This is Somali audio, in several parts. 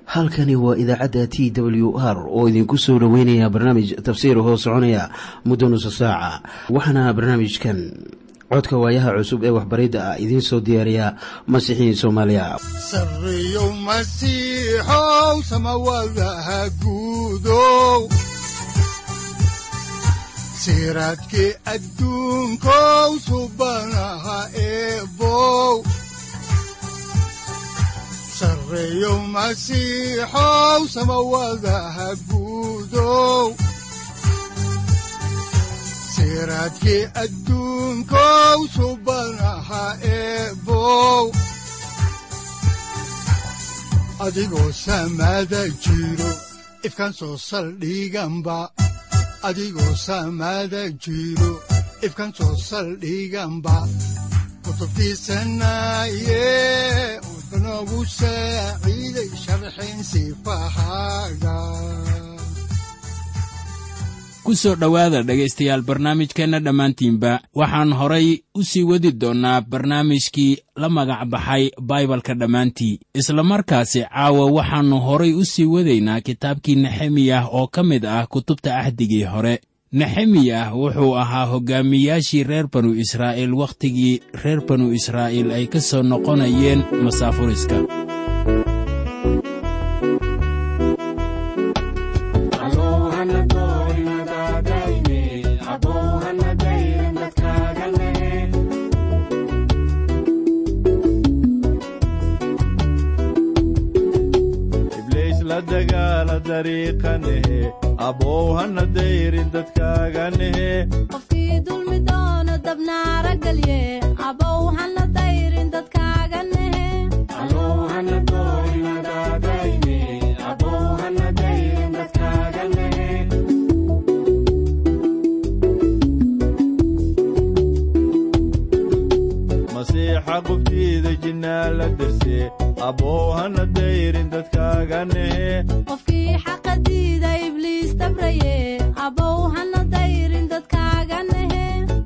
halkani waa idaacadda t w r oo idinku soo dhoweynaya barnaamij tafsiir hoo soconaya muddo nusa saaca waxaana barnaamijkan codka waayaha cusub ee waxbaridda ah idiin soo diyaariya masiixiin soomaaliya sareyow masiixow samawadaha guudow siraadkii adduunkow subanaha eebow sareyow masiixow samawadaha guudow siraadkii adduunkow subanaha eebow adigoo samaada jiro ifkan soo saldhiganba adigoo samaada jiro ifkan soo saldhiganba kutubtiisanaye unogu saaciiday sharxin sifahaaga ku soo dhowaada dhegaystayaal barnaamijkeenna dhammaantiinba waxaan horay u sii wadi doonnaa barnaamijkii la magac baxay baibalka dhammaantii isla markaasi caawa waxaannu horay u sii wadaynaa kitaabkii nexemiyah oo ka mid ah kutubta ahdigii hore nexemiyah wuxuu ahaa hoggaamiyaashii reer banu israa'iil wakhtigii reer banu israa'iil ay ka soo noqonayeen masaafuriska abow hana dayrin dadkaaganehe qofkii dulmi doono dabnaara gelye abow hana dayrin dadkaaga nehe masiixa qubtiida jinnaa la derse abow hana dayrin dadkaaganehe qofkii xaqa diida ibliis dabraye abow hana dayrin dadkaaga nehe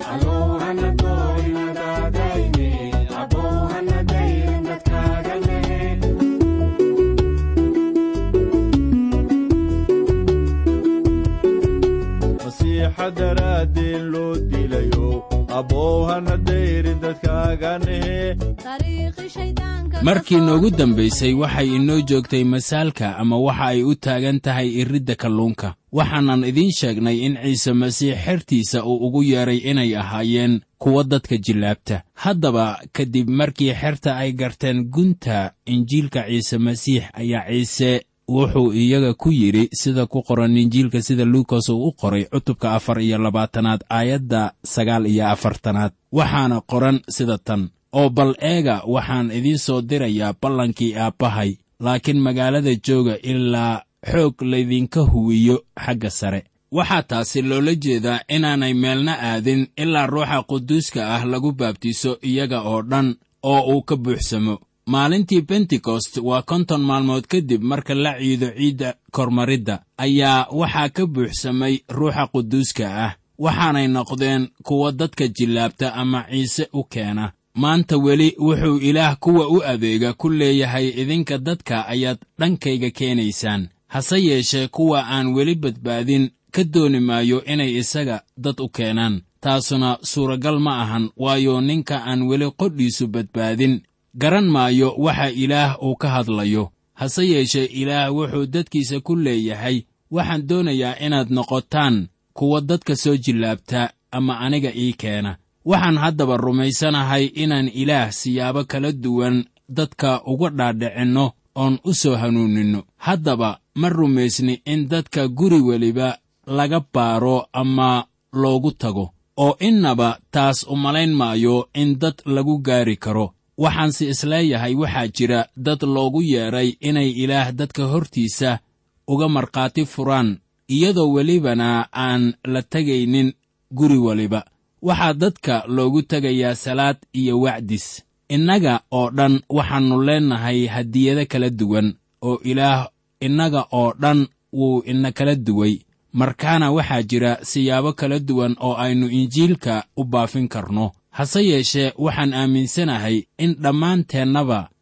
masiixa daraaddeen loo dilayo abow hana dayrin dadkaaganehe dariiqi shayddaanka markii noogu dambaysay waxay inoo joogtay masaalka ama waxa ay u taagan tahay iridda kalluunka waxaanan idiin sheegnay in ciise masiix xertiisa uu ugu yeedhay inay ahaayeen kuwa dadka jillaabta haddaba kadib markii xerta ay garteen gunta injiilka ciise masiix ayaa ciise wuxuu iyaga ku yidhi sida ku qoran injiilka sida luukas uu u qoray cutubka afar iyo labaatanaad aayadda sagaal iyo afartanaad waxaana qoran sida tan oo bal eega waxaan idiin soo dirayaa ballankii aabbahay laakiin magaalada jooga ilaa xoog laydinka huwiyo xagga sare waxaa taasi loola jeedaa inaanay meelna aadin ilaa ruuxa quduuska ah lagu baabtiiso iyaga oo dhan oo uu ka buuxsamo maalintii bentekost waa konton maalmood kadib marka la ciido ciidda kormaridda ayaa waxaa ka buuxsamay ruuxa quduuska ah waxaanay noqdeen kuwa dadka jillaabta ama ciise u keena maanta weli wuxuu ilaah kuwa u adeega ku leeyahay idinka dadka ayaad dhankayga keenaysaan hase yeeshee kuwa aan weli badbaadin ka dooni maayo inay isaga dad u keenaan taasuna suuragal ma ahan waayo ninka aan weli qodhiisu badbaadin garan maayo waxa ilaah uu ka hadlayo hase yeeshee ilaah wuxuu dadkiisa ku leeyahay waxaan doonayaa inaad noqotaan kuwa dadka soo jillaabta ama aniga ii keena waxaan haddaba rumaysanahay inaan ilaah siyaabo kala duwan dadka uga dhaadhicinno oon u soo hanuuninno haddaba ma rumaysni in dadka guri weliba laga baaro ama loogu tago oo innaba taas umalayn maayo in dad lagu gaari karo waxaanse isleeyahay waxaa jira dad loogu yeedhay inay ilaah dadka hortiisa uga markhaati furaan iyadoo welibana aan la tegaynin guri weliba waxaa dadka loogu tegayaa salaad iyo wacdis innaga oo dhan waxaannu leennahay hadiyado kala duwan oo ilaah innaga oo dhan wuu ina kala duway markaana waxaa jira siyaabo kala duwan oo aynu injiilka u baafin karno hase yeeshee waxaan aaminsanahay in dhammaanteennaba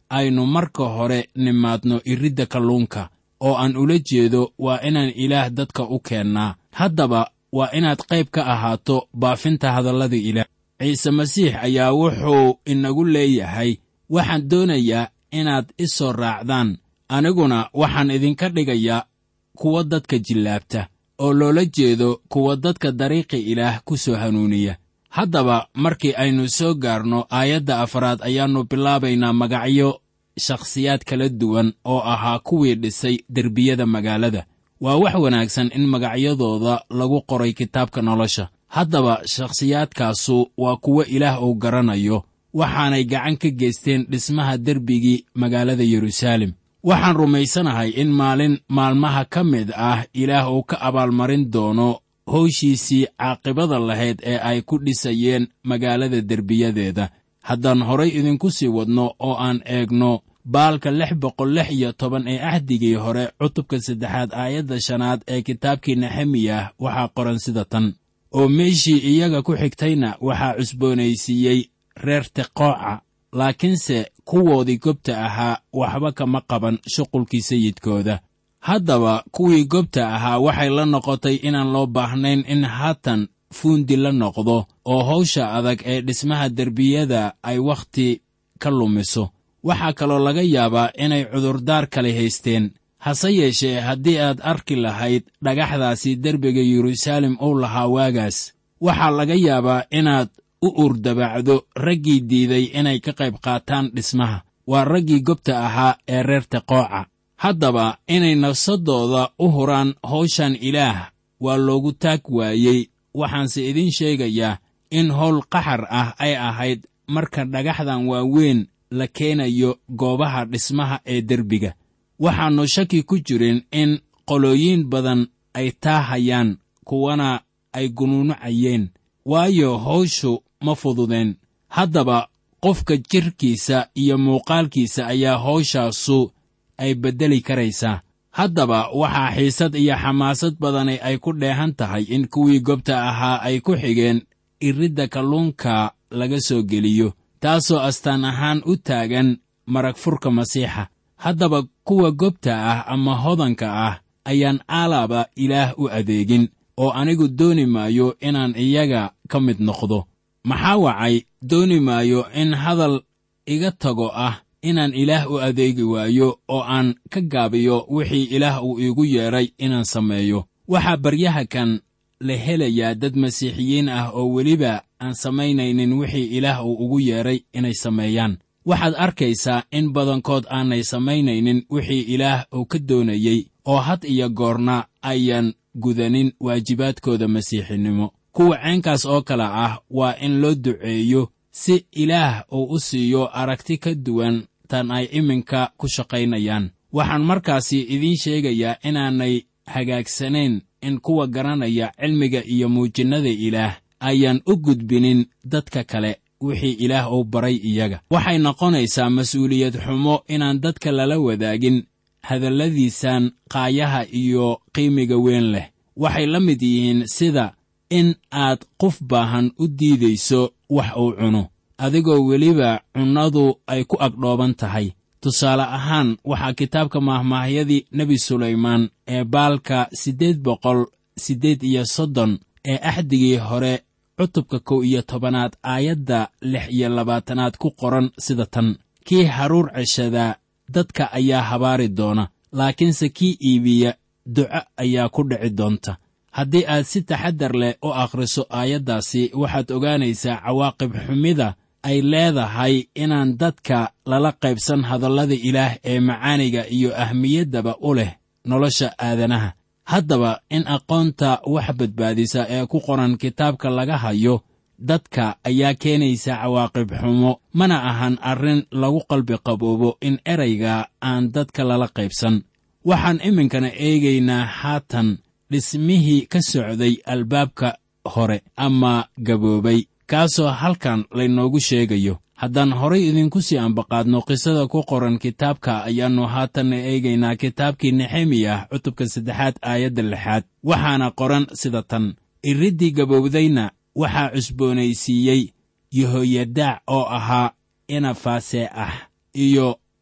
aynu marka hore nimaadno iridda kalluunka oo aan ula jeedo waa inaan ilaah dadka u keennaa haddaba waa inaad qayb ka ahaato baafinta hadallada ilaah ciise masiix ayaa wuxuu inagu leeyahay waxaan doonayaa inaad i soo raacdaan aniguna waxaan idinka dhigayaa kuwa dadka jillaabta oo loola jeedo kuwa dadka dariiqi ilaah ku soo hanuuniya haddaba markii aynu soo gaarno aayadda afraad ayaannu bilaabaynaa magacyo shakhsiyaad kala duwan oo ahaa kuwii dhisay derbiyada magaalada waa wax wanaagsan in magacyadooda lagu qoray kitaabka nolosha haddaba shakhsiyaadkaasu waa kuwo ilaah uu garanayo waxaanay gacan ka geysteen dhismaha derbigii magaalada yeruusaalem waxaan rumaysanahay in maalin maalmaha ka mid ah ilaah uu ka abaalmarin doono howshiisii caaqibada lahayd ee ay ku dhisayeen magaalada derbiyadeeda haddaan horay idinku sii wadno oo aan eegno baalka lix boqol lix iyo toban ee ahdigii hore cutubka saddexaad aayadda shanaad ee kitaabkii nexemiyah waxaa qoran sida tan oo meeshii iyaga ku xigtayna waxaa cusboonaysiiyey reer teqooca laakiinse kuwoodii gobta ahaa waxba kama qaban shuqulkii sayidkooda haddaba kuwii gobta ahaa waxay la noqotay inaan loo baahnayn in haatan fuundi la noqdo oo hawsha adag ee dhismaha derbiyada ay wakhti ka lumiso waxaa kaloo laga yaabaa inay cudurdaar kale haysteen hase yeeshee haddii aad arki lahayd dhagaxdaasi derbiga yeruusaalem uu lahaa waagaas waxaa laga yaabaa inaad u urdabacdo raggii diiday inay ka qayb qaataan dhismaha waa raggii gobta ahaa ee reer teqooca haddaba inay nafsaddooda u huraan hawshan ilaah waa loogu taag waayey waxaanse idiin sheegayaa in howl qaxar ah ay ahayd marka dhagaxdan waaweyn la keenayo goobaha dhismaha ee derbiga waxaannu shaki ku jirin in qolooyin badan ay taahayaan kuwana ay gunuunucayeen waayo hawshu ma fududeen haddaba qofka jidhkiisa iyo muuqaalkiisa ayaa hawshaasu ay beddeli karaysaa haddaba waxaa xiisad iyo xamaasad badani ay ku dheehan tahay in kuwii gobta ahaa ay ku xigeen iridda kalluunka laga soo geliyo taasoo astaan ahaan u taagan marag furka masiixa haddaba kuwa gobta ah ama hodanka ah ayaan aalaaba ilaah u adeegin oo anigu dooni maayo inaan iyaga ka mid noqdo maxaa wacay dooni maayo in hadal iga tago ah inaan ilaah u adeegi waayo oo aan ka gaabiyo wixii ilaah uu iigu yeedhay inaan sameeyo waxaa baryaha kan la helayaa dad masiixiyiin ah oo weliba aan samaynaynin wixii ilaah uu ugu yeedhay inay sameeyaan waxaad arkaysaa in badankood aanay samaynaynin wixii ilaah uu ka doonayey oo had iyo goorna ayaan gudanin waajibaadkooda masiixinimo kuwa ceenkaas oo kale ah waa in loo duceeyo si ilaah uu u siiyo aragti ka duwan tan ay iminka ku shaqaynayaan waxaan markaasi idiin sheegayaa inaanay hagaagsanayn in kuwa garanaya cilmiga iyo muujinnada ilaah ayaan u gudbinin dadka kale wixii ilaah uu baray iyaga waxay noqonaysaa mas-uuliyad xumo inaan dadka lala wadaagin hadalladiisan qaayaha iyo qiimiga weyn leh waxay la mid yihiin sida in aad qof baahan u diidayso wax uu cuno adigoo weliba cunnadu ay ku agdhooban tahay tusaale ahaan waxaa kitaabka maahmaahyadii nebi sulaymaan ee baalka siddeed boqol siddeed iyo soddon ee axdigii hore cutubka kow iyo tobanaad aayadda lix iyo labaatanaad ku qoran sida tan kii haruur ceshadaa dadka ayaa habaari doona laakiinse kii iibiya duco ayaa ku dhici doonta haddii aad si taxaddar leh u akhriso aayaddaasi waxaad ogaanaysaa cawaaqib xumida ay leedahay inaan dadka lala qaybsan hadallada ilaah ee macaaniga iyo ahmiyaddaba u leh nolosha aadanaha haddaba in aqoonta wax badbaadisa ee ku qoran kitaabka laga hayo dadka ayaa keenaysa cawaaqib xumo mana ahan arrin lagu qalbi qaboobo in erayga aan dadka lala qaybsan waxaan iminkana eegaynaa haatan dhismihii ka socday albaabka hore ama gaboobay kaasoo halkan laynoogu sheegayo haddaan horay idinku sii ambaqaadno qisada ku qoran kitaabka ayaannu haatanna eegaynaa kitaabkii nexemiyah cutubka saddexaad aayadda lixaad waxaana qoran sida tan iriddii gabowdayna waxaa cusboonaysiiyey yehoyadaac oo ahaa inafaasee ah iyo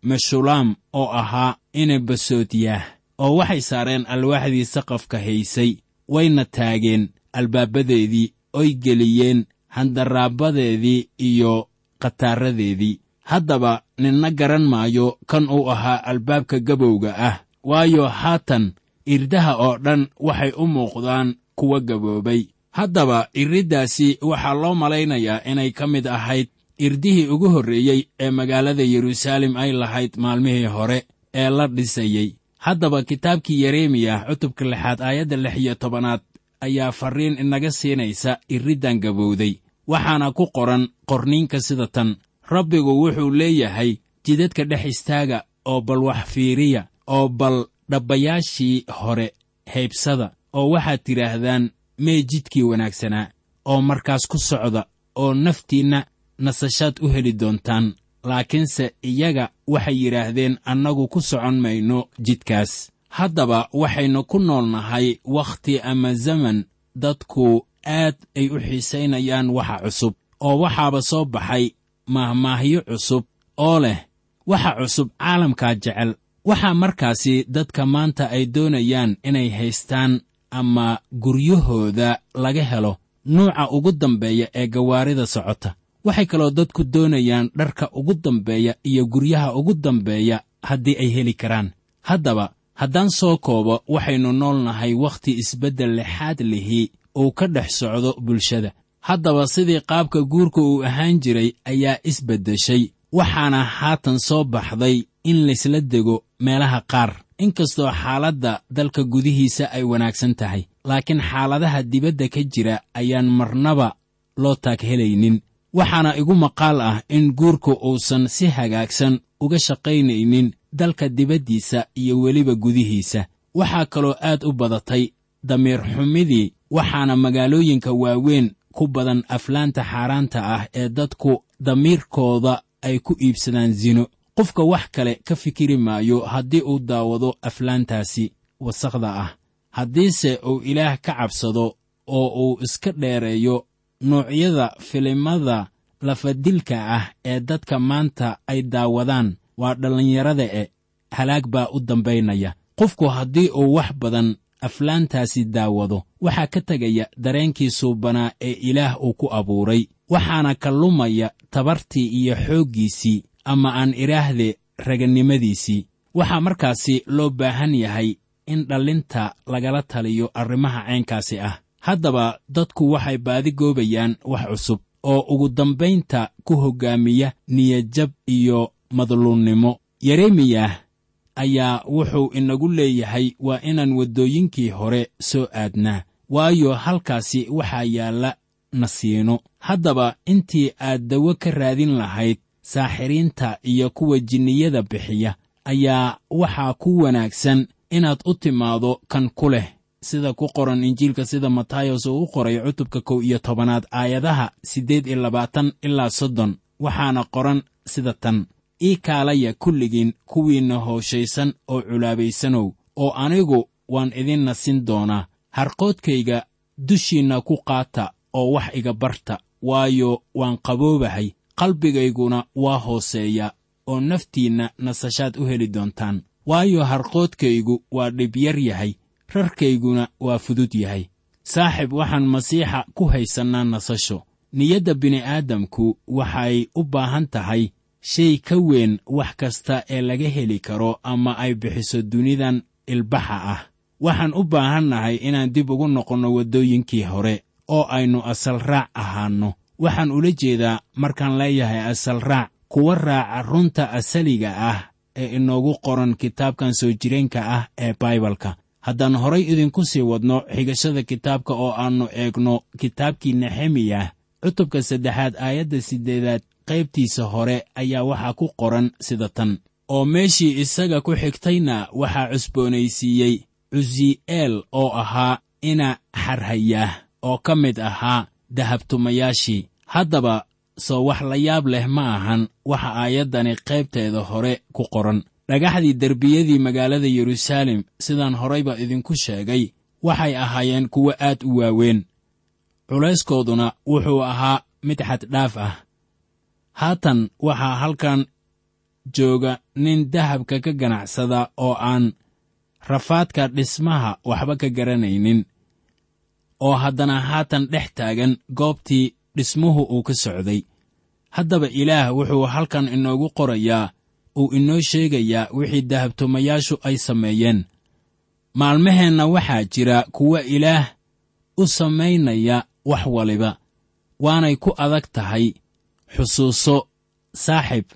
meshulaam oo ahaa ina basoodyaah oo waxay saareen alwaaxdii saqafka haysay wayna taageen albaabadeedii oy geliyeen handaraabadeedii iyo khataaradeedii haddaba ninna garan maayo kan uu ahaa albaabka gabowga ah waayo haatan irdaha oo dhan waxay u muuqdaan kuwa gaboobay haddaba iriddaasi waxaa loo malaynayaa inay ka mid ahayd irdihii ugu horreeyey ee magaalada yeruusaalem ay lahayd maalmihii hore ee la dhisayey haddaba kitaabkii yeremiyah cutubka lixaad aayadda lix iyo tobanaad ayaa farriin inaga siinaysa iriddan gabowday waxaana ku qoran qorniinka sida tan rabbigu wuxuu leeyahay jidadka dhex istaaga oo bal wax fiiriya oo bal dhabbayaashii hore haybsada oo waxaad tidhaahdaan mee jidkii wanaagsanaa oo markaas ku socda oo naftiinna nasashaad u heli doontaan laakiinse iyaga waxay yidhaahdeen annagu ku socon mayno jidkaas haddaba waxaynu ku nool nahay wakhti ama zaman dadku aad ay u xiisaynayaan waxa cusub oo waxaaba soo baxay mahmaahyo cusub oo leh waxa cusub caalamkaa jecel waxaa markaasi dadka maanta ay doonayaan inay haystaan ama guryahooda laga helo nuuca ugu dambeeya ee gawaarida socota waxay kaloo dadku doonayaan dharka ugu dambeeya iyo guryaha ugu dambeeya haddii ay heli karaan haddaba haddaan soo koobo waxaynu nool nahay wakhti isbeddel lexaad lihi uu ka dhex socdo bulshada haddaba sidii qaabka guurka uu ahaan jiray ayaa isbeddeshay waxaana haatan soo baxday in laysla dego meelaha qaar inkastoo xaaladda dalka gudihiisa ay wanaagsan tahay laakiin xaaladaha dibadda ka jira ayaan marnaba loo taag helaynin waxaana igu maqaal ah in guurka uusan si hagaagsan uga shaqaynaynin dalka dibaddiisa iyo weliba gudihiisa waxaa kaloo aad u badatay damiir xumidii waxaana magaalooyinka waaweyn ku badan aflaanta xaaraanta ah ee dadku damiirkooda ay ku iibsadaan sino qofka wax kale ka fikiri maayo haddii uu daawado aflaantaasi wasakhda ah haddiise uu ilaah ka cabsado oo uu iska dheereeyo noocyada filimada lafadilka ah ee dadka maanta ay daawadaan waa dhallinyarada e halaag baa u dambaynaya qofku haddii uu wax badan aflaantaasi daawado waxaa ka tegaya dareenkii suubanaa ee ilaah uu ku abuuray waxaana ka lumaya tabartii iyo xooggiisii ama aan idhaahde raganimadiisii waxaa markaasi loo baahan yahay in dhallinta lagala taliyo arrimaha caynkaasi ah haddaba dadku waxay baadi goobayaan wax cusub oo ugu dambaynta ku hoggaamiya niyadjab iyo madluunnimo yeremiyah ayaa wuxuu inagu leeyahay waa inaan waddooyinkii hore soo aadnaa waayo halkaasi waxaa yaalla nasiino haddaba intii aad dawo ka raadin lahayd saaxiriinta iyo kuwa jinniyada bixiya ayaa waxaa ku wanaagsan inaad u timaado kan ku leh sida ku qoran injiilka sida matayos uu u qoray cutubka kow iyo tobanaad aayadaha siddeed iyo labaatan ilaa soddon waxaana qoran sida tan ii kaalaya kulligiin kuwiinna hooshaysan oo culaabaysanow oo anigu waan idin nasin doonaa harqoodkayga dushiinna ku qaata oo wax iga barta waayo waan qaboobahay qalbigayguna waa hooseeya oo naftiinna nasashaad u heli doontaan waayo harqoodkaygu waa dhibyar yahay rarkayguna waa fudud yahay saaxib waxaan masiixa ku haysannaa nasasho niyadda bini'aadamku waxay u baahan tahay shay ka weyn wax kasta ee laga heli karo ama ay bixiso dunidan ilbaxa ah waxaan u baahannahay inaan dib ugu noqonno waddooyinkii hore oo aynu asal raac ahaanno waxaan ula jeedaa markaan leeyahay asal raac kuwa raaca runta asaliga ah ee inoogu qoran kitaabkan soo jireenka ah ee baibalka haddaan horay idinku sii wadno xigashada kitaabka oo aannu eegno kitaabkii nexemiyah cutubka saddexaad aayadda siddeedaad qaybtiisa hore ayaa waxaa ku qoran sida tan oo meeshii isaga ku xigtayna waxaa cusboonaysiiyey cusi'eel oo ahaa ina xarhayaah oo ka mid ahaa dahabtumayaashii haddaba soo wax la yaab leh ma ahan waxa aayaddani qaybteeda hore ku qoran dhagaxdii derbiyadii magaalada yeruusaalem sidaan horayba idinku sheegay waxay ahaayeen kuwo aad u waaweyn culayskooduna wuxuu ahaa mid xaddhaaf ah haatan waxaa halkan jooga nin dahabka ka ganacsada oo aan rafaadka dhismaha waxba ka garanaynin oo haddana haatan dhex taagan goobtii dhismuhu uu ka socday haddaba ilaah wuxuu halkan inoogu qorayaa uu inoo sheegayaa wixii dahabtumayaashu ay sameeyeen maalmaheenna waxaa jira kuwa ilaah u samaynaya wax waliba waanay ku adag tahay xusuuso saaxib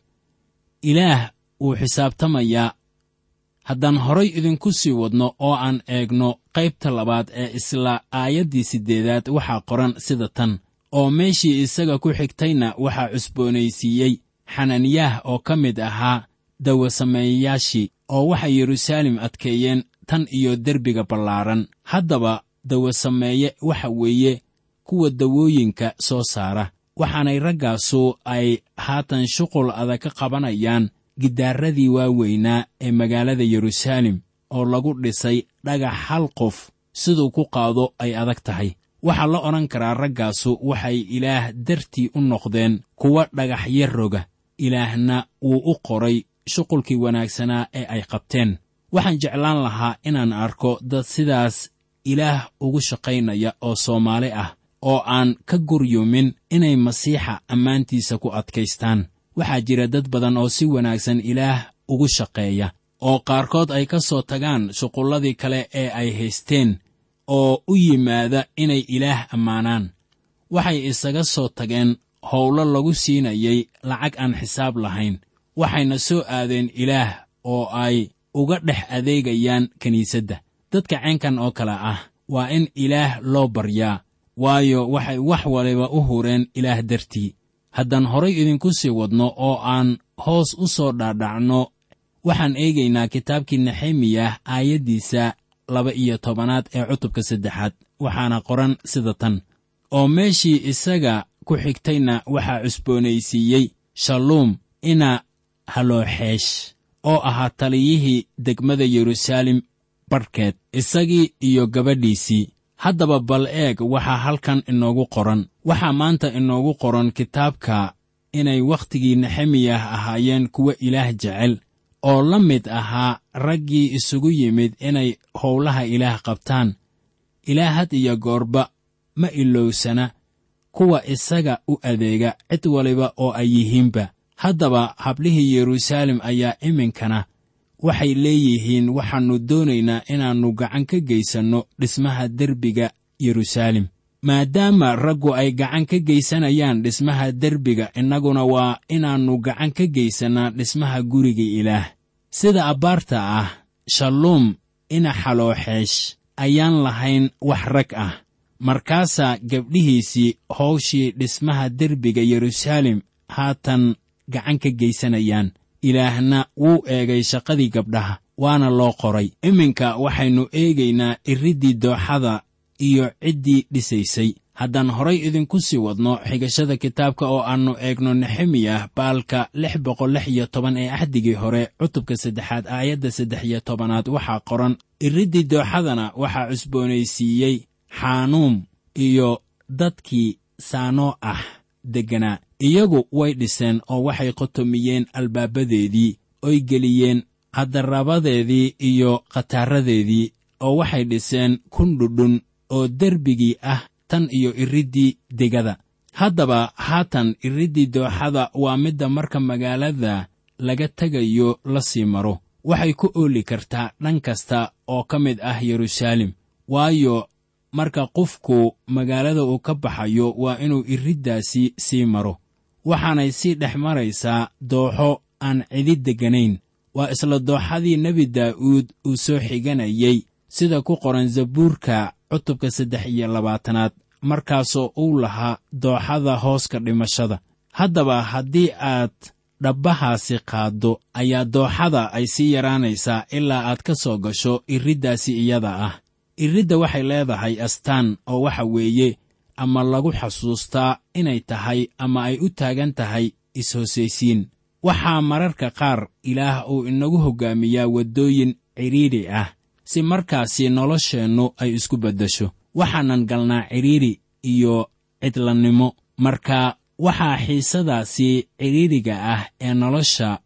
ilaah wuu xisaabtamayaa haddaan horay idinku sii wadno oo aan eegno qaybta labaad ee isla aayaddii siddeedaad waxaa qoran sida tan oo meeshii isaga ku xigtayna waxaa cusboonaysiiyey xananiyaah oo ka mid ahaa dawasameeyayaashii oo waxay yeruusaalem adkeeyeen tan iyo derbiga ballaaran haddaba dawasameeye waxa weeye kuwa dawooyinka soo saara waxaanay raggaasu ay haatan shuqul adag ka qabanayaan gidaaradii waaweynaa ee magaalada yeruusaalem oo lagu dhisay dhagax hal qof siduu ku qaado ay adag tahay waxaa la odhan karaa raggaasu waxay ilaah dartii u noqdeen kuwa dhagaxyo roga ilaahna wuu u qoray shuqulkii wanaagsanaa ee ay qabteen waxaan jeclaan lahaa inaan arko dad sidaas ilaah ugu shaqaynaya oo soomaali ah oo aan ka guryumin inay masiixa ammaantiisa ku adkaystaan waxaa jira dad badan oo si wanaagsan ilaah ugu shaqeeya oo qaarkood ay ka soo tagaan shuqulladii kale ee ay haysteen oo u yimaada inay ilaah ammaanaan waxay isaga soo tageen howlo lagu siinayay lacag aan xisaab lahayn waxayna soo aadeen ilaah oo ay uga dhex adeegayaan kiniisadda dadka ceenkan oo kale ah waa in ilaah loo baryaa waayo waxay wax waliba u hureen ilaah dartii haddaan horay idinku sii wadno oo aan hoos u soo dhaadhacno waxaan eegaynaa kitaabkii nexemiyah aayaddiisa laba iyo tobanaad ee cutubka saddexaad waxaana qoran sida tan oo meeshii isaga ku xigtayna waxaa cusboonaysiiyey shalluum ina halooxeesh oo ahaa taliyihii degmada yeruusaalem barhkeed isagii iyo gabadhiisii haddaba bal eeg waxaa halkan inoogu qoran waxaa maanta inoogu qoran kitaabka inay wakhtigii nexemiyah ahaayeen kuwa ilaah jecel oo la mid ahaa raggii isugu yimid inay howlaha ilaah qabtaan ilaah had iyo goorba ma ilowsana kuwa isaga u adeega cid waliba oo ay yihiinba haddaba hablihii yeruusaalem ayaa iminkana waxay leeyihiin waxaannu doonaynaa inaannu gacan ka geysanno dhismaha derbiga yeruusaalem maadaama raggu ay gacan ka geysanayaan dhismaha derbiga innaguna waa inaannu gacan ka geysannaa dhismaha guriga ilaah sida abbaarta ah shalluum ina xalooxeesh ayaan lahayn wax rag ah markaasaa gabdhihiisii howshii dhismaha derbiga yeruusaalem haatan gacan ka geysanayaan ilaahna wuu eegay shaqadii gabdhaha waana loo qoray iminka waxaynu eegaynaa iriddii dooxada iyo ciddii dhisaysay haddaan horay idinku sii wadno xigashada kitaabka oo aannu eegno nexemiyah baalka lix boqol lix iyo toban ee axdigii hore cutubka saddexaad aayadda saddex iyo tobanaad waxaa qoran iriddii dooxadana waxaa cusboonaysiiyey xaanuum iyo dadkii saanoo ah degganaa iyagu way dhiseen oo waxay qotomiyeen albaabadeedii oy geliyeen haddarabadeedii iyo khataaradeedii oo waxay dhiseen kundhudhun oo derbigii ah tan iyo iriddii degada haddaba haatan iriddii dooxada waa midda marka magaalada laga tegayo la sii maro waxay ku ooli kartaa dhan kasta oo ka mid ah yeruusaalem waayo marka qofku magaalada uu ka baxayo waa inuu iriddaasi sii maro waxaanay sii dhex maraysaa dooxo aan cidi degganayn waa isla dooxadii nebi daa'uud uu soo xiganayey sida ku qoran zabuurka cutubka saddex iyo labaatanaad markaasoo uu lahaa dooxada hooska dhimashada haddaba haddii aad dhabbahaasi qaaddo ayaa dooxada ay sii yaraanaysaa ilaa aad ka soo gasho iriddaasi iyada ah iridda waxay leedahay astaan oo waxa weeye ama lagu xasuustaa inay tahay ama ay u taagan tahay is-hosaysiin waxaa mararka qaar ilaah uu inagu hoggaamiyaa waddooyin cidhiidhi ah si markaasi nolosheennu ay isku beddesho waxaanan galnaa cidhiidhi iyo cidlannimo marka waxaa xiisadaasi cidhiidhiga ah ee nolosha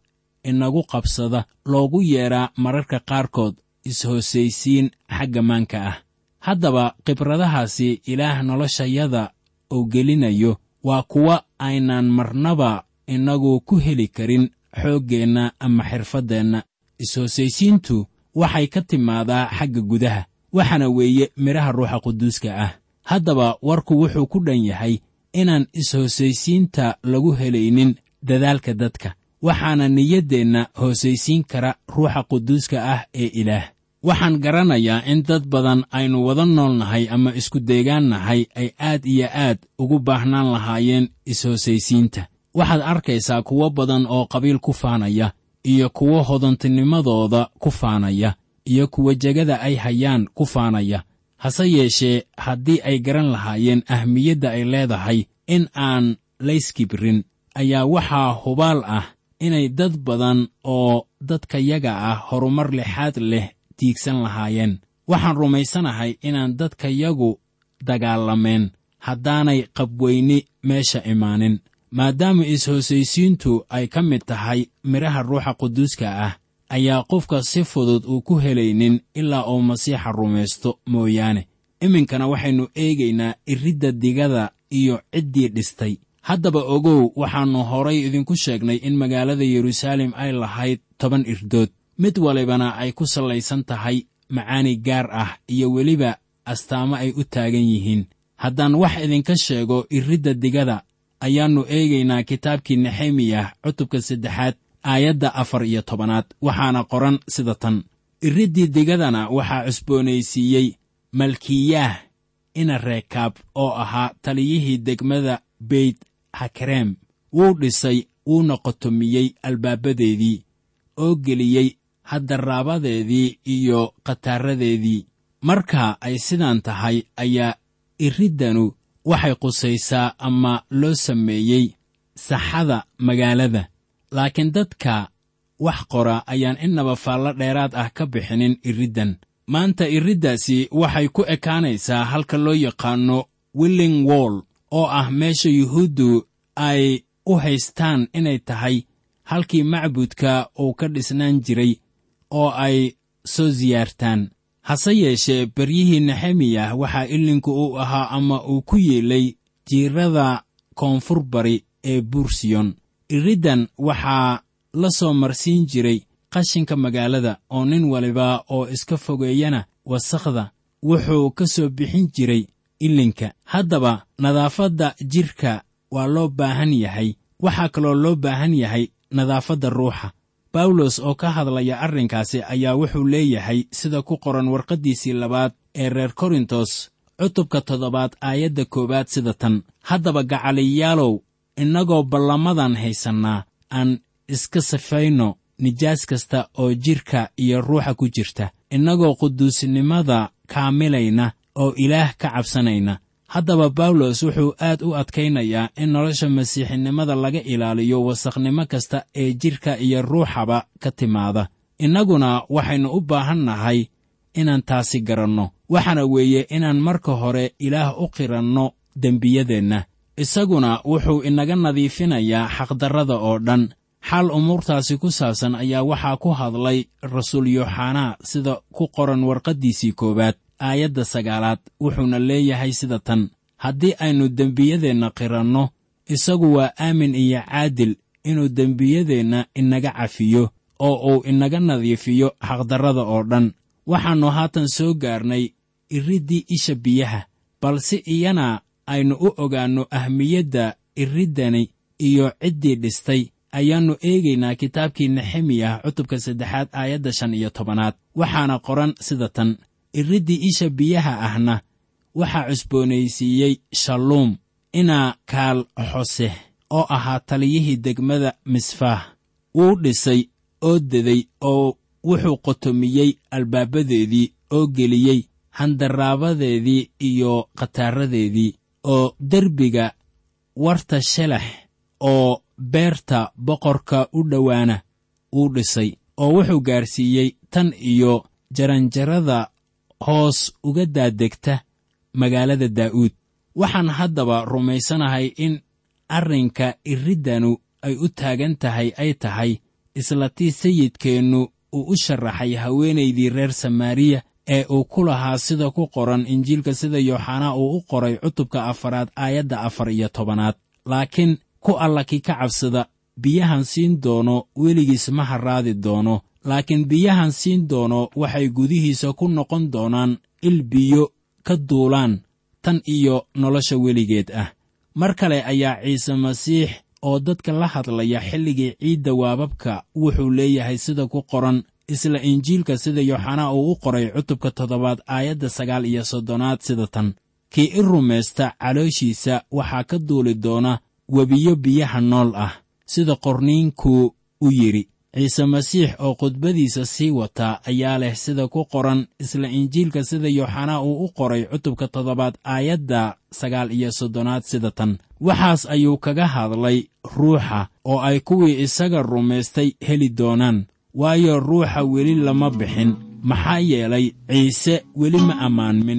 inagu qabsada loogu yeedhaa mararka qaarkood is-hoosaysiin xagga maanka ah haddaba khibradahaasi ilaah noloshayada uu gelinayo waa kuwa aynaan marnaba innagu ku heli karin xooggeenna ama xirfaddeenna is-hoosaysiintu waxay ka timaadaa xagga gudaha waxaana weeye midhaha ruuxa quduuska ah haddaba warku wuxuu ku dhan yahay inaan is-hoosaysiinta lagu helaynin dadaalka dadka waxaana niyaddeenna hoosaysiin kara ruuxa quduuska ah ee ilaah waxaan garanayaa in dad badan aynu wada nool nahay ama isku deegaan nahay ay aad iyo aad ugu baahnaan lahaayeen is-hoosaysiinta waxaad arkaysaa kuwo badan oo qabiil ku faanaya iyo kuwo hodantinimadooda ku faanaya iyo kuwa jegada ay hayaan ku faanaya hase yeeshee haddii ay garan lahaayeen ahmiyadda ay leedahay in aan layskibrin ayaa waxaa hubaal ah inay dad badan oo dadkayaga ah horumar lixaad leh tiigsan lahaayeen waxaan rumaysanahay inaan dadkayagu dagaalameen haddaanay qabweyni meesha imaanin maadaama is-hoosaysiintu ay ka mid tahay midhaha ruuxa quduuska ah ayaa qofka si fudud uu ku helaynin ilaa uu masiixa rumaysto mooyaane iminkana waxaynu eegaynaa iridda digada iyo ciddii dhistay haddaba ogow waxaannu horay idinku sheegnay in magaalada yeruusaalem ay lahayd toban irdood mid walibana ay ku sallaysan tahay macaani gaar ah iyo weliba astaamo ay u taagan yihiin haddaan wax idinka sheego iridda digada ayaannu eegaynaa kitaabkii nexemiyah cutubka saddexaad aayadda afar iyo tobanaad waxaana qoran sida tan iriddii digadana waxaa cusboonaysiiyey malkiyaah ina reekaab oo ahaa taliyihii degmada beyt hakarem wuu dhisay wuuna qotomiyey albaabadeedii oo geliyey haddaraabadeedii iyo khataaradeedii marka ay sidaan tahay ayaa iriddanu waxay qusaysaa ama loo sameeyey saxada magaalada laakiin dadka wax qora ayaan innaba faallo dheeraad ah ka bixinin iriddan maanta iriddaasi waxay ku ekaanaysaa halka loo yaqaanno willing wall oo ah meesha yuhuuddu ay u haystaan inay tahay halkii macbudka uu ka dhisnaan jiray oo ay soo siyaartaan hase yeeshee beryihii nexemiyah waxaa ilinku uu ahaa ama uu ku yeelay jiirada koonfur bari ee buursiyon iriddan waxaa la soo marsiin jiray qashinka magaalada oo nin waliba oo iska fogeeyana wasakhda wuxuu ka soo bixin jiray ilinka haddaba nadaafadda jidhka waa loo baahan yahay waxaa kaloo loo baahan yahay nadaafadda ruuxa bawlos oo ka hadlaya arrinkaasi ayaa wuxuu leeyahay sida ku qoran warqaddiisii labaad ee reer korintos cutubka toddobaad aayadda koowaad sida tan haddaba gacaliyaalow innagoo ballamadan haysannaa aan iska safayno nijaas kasta oo jidhka iyo ruuxa ku jirta innagoo quduusnimada kaamilayna oo ilaah ka cabsanayna haddaba bawlos wuxuu aad u adkaynayaa in nolosha masiixinimada laga ilaaliyo wasakhnimo kasta ee jidhka iyo ruuxaba ka timaada innaguna waxaynu u baahan nahay inaan taasi garanno waxaana weeye inaan marka hore ilaah u qiranno dembiyadeenna isaguna wuxuu inaga nadiifinayaa xaqdarrada oo dhan xal umuurtaasi ku saabsan ayaa waxaa ku hadlay rasuul yooxanaa sida ku qoran warqaddiisii koowaad aayadda sagaalaad wuxuuna leeyahay sida tan haddii aynu dembiyadeenna qiranno isagu waa aamin iyo caadil inuu dembiyadeenna inaga cafiyo oo uu inaga nadiifiyo xaqdarrada oo dhan waxaannu haatan soo gaarnay iriddii isha biyaha balse iyana aynu u ogaanno ahmiyadda iriddani iyo ciddii dhistay ayaannu eegaynaa kitaabkii nexemiyah cutubka saddexaad aayadda shan iyo tobanaad waxaana qoran sida tan iriddii isha biyaha ahna waxaa cusboonaysiiyey shalluum inaa kaal xose oo ahaa taliyihii degmada misfaah wuu dhisay oo deday oo wuxuu qotomiyey albaabadeedii oo geliyey handaraabadeedii iyo khataaradeedii oo derbiga warta shelax oo beerta boqorka u dhowaana wuu dhisay oo wuxuu gaarsiiyey tan iyo jaranjarada hoos uga daadegta magaalada daa'uud waxaan haddaba rumaysanahay in arrinka iriddanu ay u taagan tahay ay tahay isla tii sayidkeennu uu u sharaxay haweenaydii reer samaariya ee uu ku lahaa sida ku qoran injiilka sida yooxanaa uu u qoray cutubka afaraad aayadda afar iyo tobanaad laakiin ku alla kii ka cabsada biyahan siin doono weligiis ma harraadi doono laakiin biyahan siin doono waxay gudihiisa ku noqon doonaan il biyo ka duulaan tan iyo nolosha weligeed ah mar kale ayaa ciise masiix oo dadka la hadlaya xilligii ciidda waababka wuxuu leeyahay sida ku qoran isla injiilka sida yooxanaa uu u qoray cutubka toddobaad aayadda sagaal iyo soddonaad sida tan kii i rumaysta calooshiisa waxaa ka duuli doona webiyo biyaha nool ah sida qorniinkuu u yidhi ciise masiix oo khudbadiisa sii wataa ayaa leh sida ku qoran isla injiilka sida yooxanaa uu u qoray cutubka toddobaad aayadda sagaal iyo soddonaad sida tan waxaas ayuu kaga hadlay ruuxa oo ay kuwii isaga rumaystay heli doonaan waayo ruuxa weli lama bixin maxaa yeelay ciise weli ma ammaanmin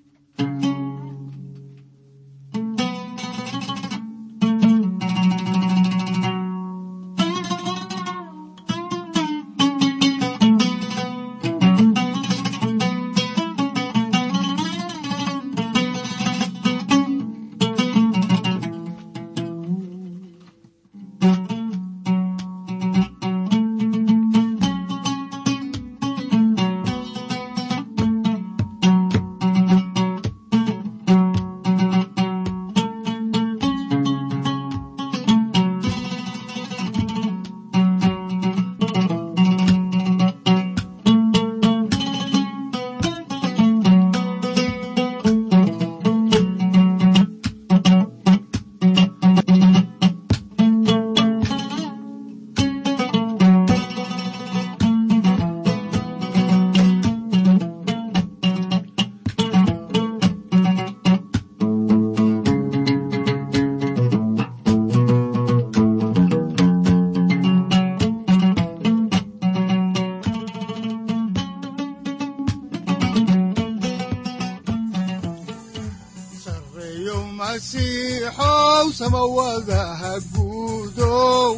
sareeyo masiixow samawadaha guudow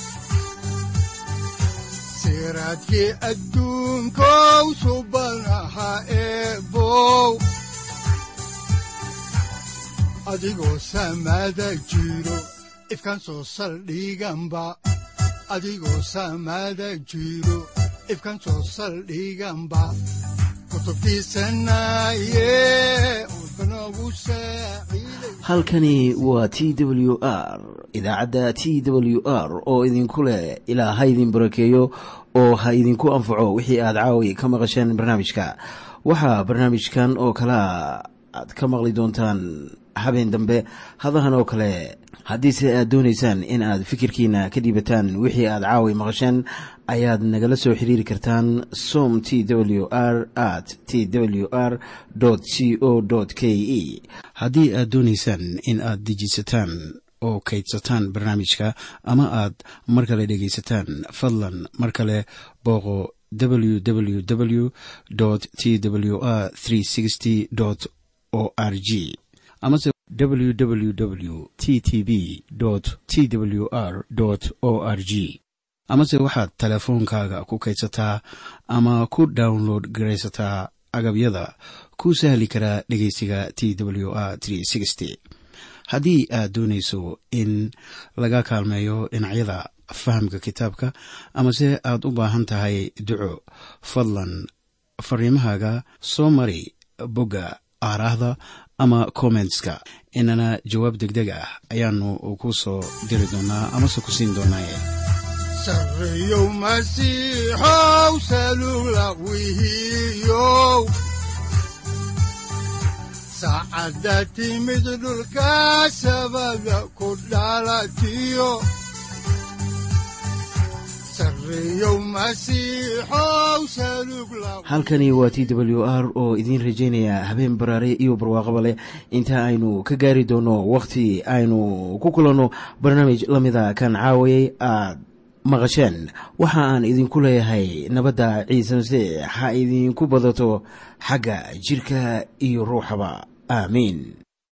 siraadkii adduunkow subanaha eebow adigoo samada jiro ifkan soo saldhiganba adigoo samada jiro ifkan soo saldhiganba kutubtiisanaye udbanogu saaciiday halkani waa t w r idaacadda t w r oo idinku leh ilaa ha idin barakeeyo oo ha idinku anfaco wixii aad caawi ka maqasheen barnaamijka waxaa barnaamijkan oo kalea aad ka maqli doontaan habeen dambe hadahan oo kale haddiise aad doonaysaan in aad fikirkiina ka dhiibataan wixii aad caawi maqasheen ayaad nagala soo xiriiri kartaan som t w r at t w r c o k e haddii aad doonaysaan in aad dejisataan oo kaydsataan barnaamijka ama aad mar kale dhegaysataan fadlan mar kale booqo www t w r o r g amase www t t b t w r o r g amase waxaad teleefoonkaaga ku kaydsataa ama ku download garaysataa agabyada ku sahli karaa dhegeysiga t w r haddii aad doonayso in laga kaalmeeyo dhinacyada fahamka kitaabka amase aad u baahan tahay duco fadlan fariimahaaga soo mari bogga aaraahda ama kommentska inana jawaab degdeg ah ayaanu ku soo diri doonaa amase ku siin doonaaye sareeyow masiixow salula wihiyow saacadda timid dhulka sabada ku dhalatiyo sareeyow masiixow salug la halkani waa t w r oo idiin rajaynaya habeen baraare iyo barwaaqaba leh inta aynu ka gaari doono wakhti aynu ku kulanno barnaamij la mida kan caawayay aad maqasheen waxa aan idinku leeyahay nabadda ciise masiix ha idinku badato xagga jidhka iyo ruuxaba aamiin